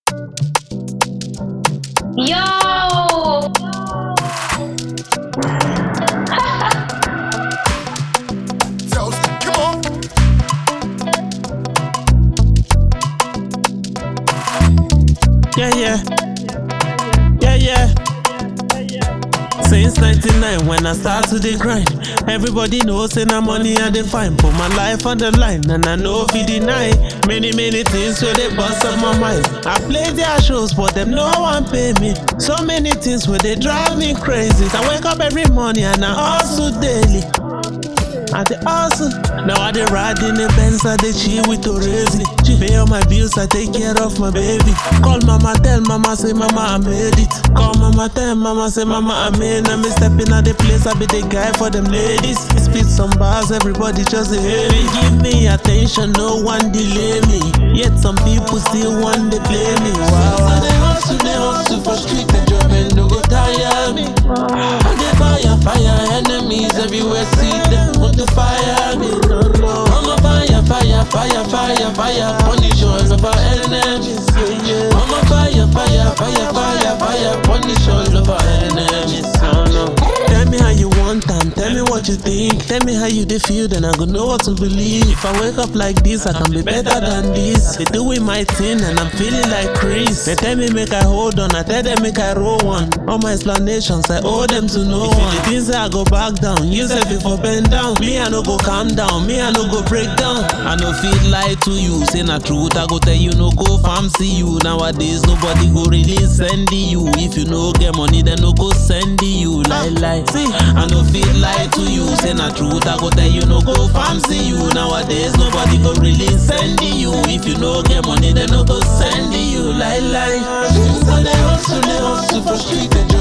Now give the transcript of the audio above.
Yo! Toast, come on. Yeah, yeah. Yeah, yeah. Since 99 when I start to the grind Everybody knows say na money I dey find Put my life on the line and I know fi deny Many many things where they bust up my mind I play their shows but them no one pay me So many things where they drive me crazy I wake up every morning and I hustle daily I dey hustle. Now I dey ride in the Benz, I dey chill with Orezi. Pay all my bills, I take care of my baby. Call mama, tell mama, say mama I made it. Call mama, tell mama, say mama I made. Now me stepping out the place, I be the guy for them ladies. Spit some bars, everybody just dey hate me. Give me attention, no one delay me. Yet some people still want to play me. Wow. So they hustle, they hustle for street, the job and no go tire me. I dey fire, fire, enemies everywhere, see them want to fire me. No, no. I'm a fire, fire, fire, fire, fire, punish all of our enemies. Yeah, yeah. I'm a fire, fire, fire, fire, fire, punish all of our enemies. No, no. Tell me how you want and tell me what you think. Tell me how you dey feel, then I go know what to believe. If I wake up like this, I can be better than this. They doing my thing and I'm feeling like Chris. They tell me make I hold on, I tell them make I roll one. All my explanations, I owe them to no one. The things say I go back down, you say before bend down. Me I no go calm down, me I no go break down. I no feel lie to you, say na truth. I go tell you no go farm see you. Nowadays nobody go really send you. If you no get money, then no go send you. Lie lie. See, I no feel lie to you, say na truth. I go tell you no go farm see you. Nowadays nobody go really send you. If you no get money, then no go send you. Lie lie. So they hustle, they hustle for street and